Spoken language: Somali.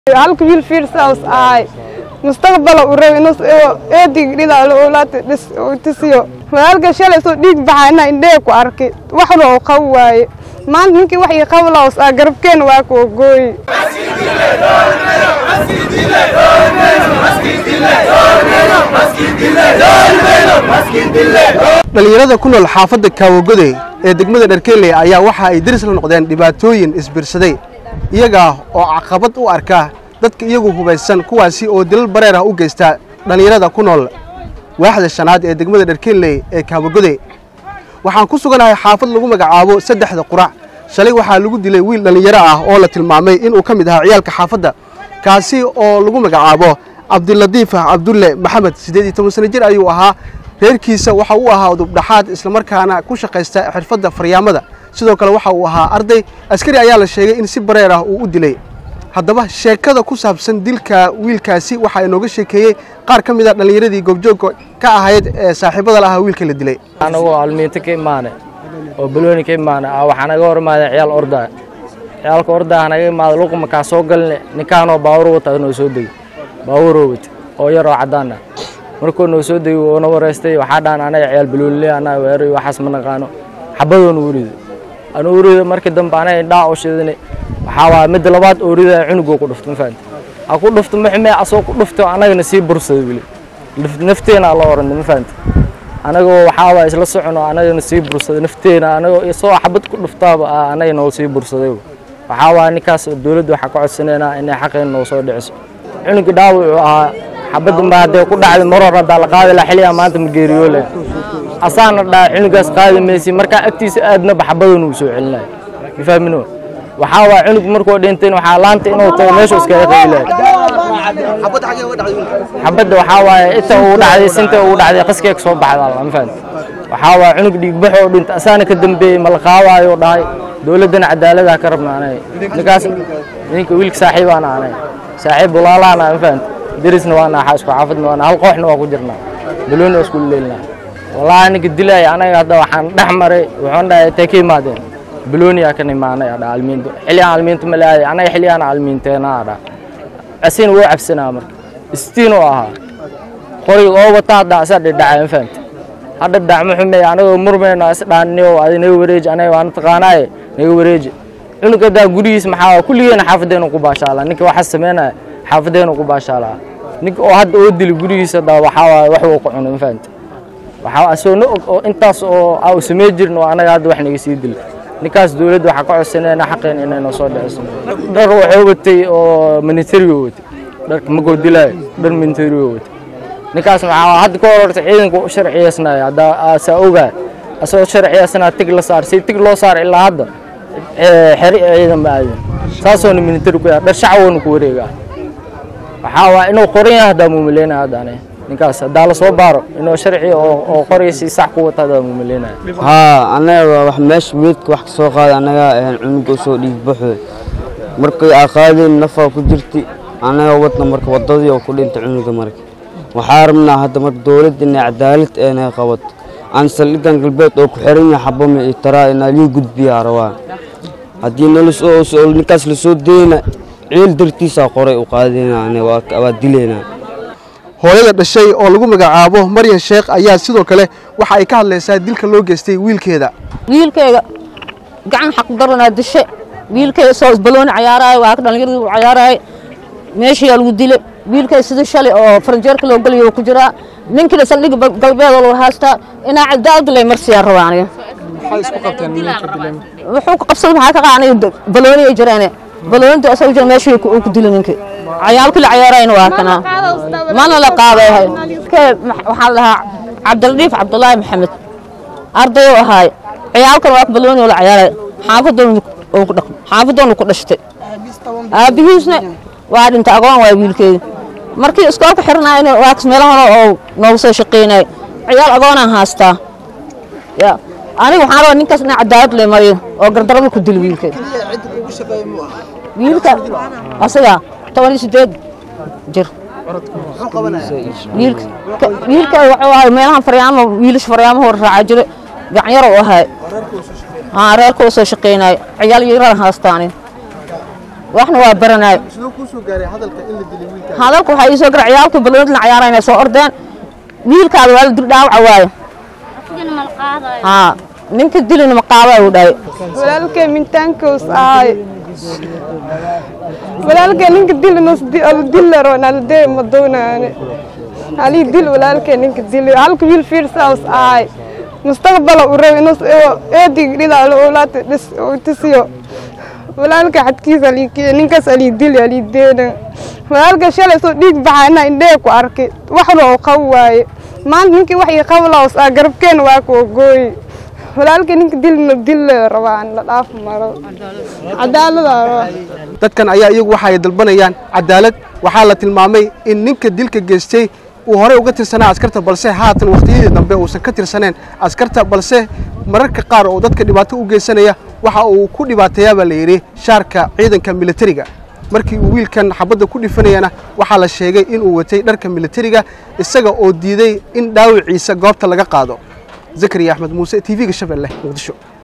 halka wiil fiirsaus ahay mustaqbala u rab inuu eedig dhida ulaata dhis tisiyo walaalka shalay soo dhiig baxayna indhee ku arkay waxna oo qab waaye maanta ninkii wax ii qab laos ah garabkeena waa ku ogooyi dhallinyarada ku nool xaafadda kaawagode ee degmada dharkeeley ayaa waxa ay deris la noqdeen dhibaatooyin isbiirsaday iyagaa oo caqabad u arka dadka iyagu hubaysan kuwaasi oo dilal bareer ah u geysta dhallinyarada ku nool waaxda shanaad ee degmada dharkeeley ee kaawagode waxaan ku suganahay xaafad lagu magacaabo saddexda qurac shalay waxaa lagu dilay wiil dhallinyaro ah oo la tilmaamay inuu ka mid ahaa ciyaalka xaafadda kaasi oo lagu magacaabo cabdiladiif cabdulle maxamed siddeed iyo toban sano jir ayuu ahaa reerkiisa waxa uu ahaa udubdhaxaad islamarkaana ku shaqaysta xirfadda faryaamada sidoo kale waxa uu ahaa arday askari ayaa la sheegay in si bareer ah uu u dilay haddaba sheekada ku saabsan dilka wiilkaasi waxaa inooga sheekeeyey qaar ka mid a dhallinyaradii goobjoogka ka ahayd ee saaxiibada la ahaa wiilka la dilay anagoo almiinto ka imaane oo balooni ka imaane waxaa naga hor imaada ciyaal ordaa ciyaalka ordaa naga imaada luqa makaa soo galne ninkaanoo baawur wata noo soo degi baawuroo wata oo yar oo caddaan ah markuu noo soo degi oona wareystay waxaa dhaan anaga ciyaal baloonile anaga weeray waxaas ma naqaano xabadoona urido anu urido markii dambe anaga indhaa oo shidane waxaa waa midda labaad oorida cunugoo ku dhufto ma fahamti ha ku dhufto maxmee asoo ku dhufto anagana sii bursada weli nafteena la oranda ma fahamti anagoo waxaa waa isla socono anagana sii bursaday nafteena anagoo isoo xabad ku dhuftaaba anaga noo sii bursaday waxaa waa ninkaas dowladda waxaa ka codsanaynaa inay xaqeena noo soo dhiciso cunugii dhaawucu ahaa xabadda ma hadday ku dhacday maror haddaa la qaadi laha xilligaa maanta ma geeriyoole asaana dhaa cunugaas qaadi maysi markaa agtiisa aadnaba xabadan uu soo celinaya ma fahmino waxaa waa cunug markuu dhintayn waxaa laanta inuu tago meeshu iskaga qabilahay xabadda waxaa waaye inta uu dhacday sinta uu dhacday qaskee ka soo baxda ma fahamti waxaa waa cunug dhiigbax oo dhinta asaana ka dambeeyey ma la qaawaayo dhahay dowladdana cadaalada ka rabna anay ninkaas ninka wiilka saaxiibaana anay saaxiib walaalaana ma fahamti derisna waana axaa isku xaafadna waana hal kooxna waa ku jirnaa balooni waa isku leelnaa wallaahi ninka dilaya anaga hadda waxaan dhex maray wuxuun dhahay intay ka imaadeen balooniyaa kan imaanay adha almiinto xilligaan almiinto ma laaday anaga xilligaan almiinteena adha asin wuu cabsanaa marka istiin oo ahaa qoriga oo wata hadda asaa dhidhacay ma fahamti hadda dacmo xumeey anagoo murmayno is dhaanniyo adi naga wareeji anaga waana taqaanaaye naga wareeji cunug haddaa gurigiis maxaa kulligeena xaafadeenu ku baashaalaa ninka waxa sameynaya xaafadeenu ku baashaalaa ninka oo hadda oo dili gurigiisa hadda waxaa waaye wax uu ku cuno ma fahamti waxaa asoo na og oo intaas oo aa u samey jirin oo anaga hadda wax naga sii dili ninkaas dowladda waxaa ka codsanayna xaqeen inay noo soo dhiciso dhar wuxuu watay oo militariga watay dharka magoo dilaayo dhar militariga watay ninkaas maxaa hadda ka hor horta ciidanka u sharciyeysnaya hadda saa ogaa asagoo sharciyeysnaa tig la saar si tig loo saar ilaa hadda xeri ciidan ma aadin saasoona militari ku yahay dhar shacwoona ku wareegaa waxaa waa inuu qoran yahay haddaa muumaleynaya hadda aniga ninkaas haddaa la soo baaro inuu sharci oo qoraysi sax ku wata haddaa muumaleynaya haa anaga wax meesha meedka wax ka soo qaada anaga cunuga soo dhiig baxoy markay aa qaadeen nafaa ku jirti anaga wadna marka wadadii oo ku dhintay cunuga marka waxaa rabnaa hadda marka dowladda inay cadaalad eenay qabato aan saldhigan galbeed oo ku xiran yahay xabama iyo taraa inaa lii gudbiyaa rabaa haddii ninkaas lasoo deyna ciil dartiisaa qoray u qaadayna waa dilaynaa hooyada dhashay oo lagu magacaabo maryan sheekh ayaa sidoo kale waxa ay ka hadlaysaa dilka loo geystay wiilkeeda wiilkayga gacan xaqdaranaa dishe wiilkayga soo balooni cayaaraayo waa ka dhallinyaradu u cayaaraayo meeshayaa lagu dilay wiilkay sidii shalay oo faranjeerka loo geliyo ku jiraa ninkina saldhig galbeedoo lagu haystaa inaa cadaalada lay marsiyaa rabaa aniga wuxuu ku qabsaday maxaa ka qaanay balooni ay jiraane baloonida asagoo jira meeshii uu ku dilay ninkii cayaalkii la cayaarayna waa kana mana la qaadayahay waxaa la dhahaa cabdiladiif cabdulaahi maxamed arday u ahaay ciyaalkan waa balooni oo la cayaaray xaafadoonu ku dhashtay aabihiisna waa dhintay agoon waa wiilkeeda markii iskoolka xiranaayna waa kas meelo hore oo noogu soo shaqaynay ciyaal agoonaan haastaa ya aniga waxaan rabaa ninkaas inaa cadaalad lay mariyo oo gardarada ku dili wiilkeeda wiilka asaga toban iyo sideed jir wiilka wuxuu ahay meelahan faryaamo wiilash faryaamo hor raaca jire gacanyar u ahay haa reerka u soo shaqaynayo ciyaal yaraan haastaani waxna waa baranaay sidoo kuu soo gaaray hadalka in la dilay wiilka hadalku waxaa ii soo gara ciyaalka baloonid la cayaarayna soo ordeen wiilkaada waa la dil dhaawaca waayo haa ninka dilina ma qaaba uu dhahay walaalkay mintaankoos ahay walaalkay ninka dilinus dillaro naldee ma doonaane halii dil walaalkay ninka dili halka wiil fiirsaus ahay mustaqbala u rab inus eedig dhidaalo ulaata dhis tisiyo walaalka xadkiisa aliikiya ninkaas alii dili alii deena walaalka shalay soo dhiig baxaana indhee ku arkay waxna oo qab waaye maanta ninkii wax ii qablaos ah garabkeena waa ku ogooyi walaalka ninka dilna dil rabaan la dhaaf maro cadaalada rabaa dadkan ayaa iyagu waxa ay dalbanayaan cadaalad waxaa la tilmaamay in ninka dilka geystay uu horey uga tirsanaa askarta balse haatan wakhtiyadii dambe uusan ka tirsaneen askarta balse mararka qaar oo dadka dhibaato u geysanaya waxa uu ku dhibaateeyaa baa la yidhi shaarka ciidanka militariga markii uu wiilkan xabadda ku dhifanayana waxaa la sheegay inuu watay dharka militariga isaga oo diiday in dhaawiciisa goobta laga qaado zakariya axmed muuse t v-ga shabeelle muqdisho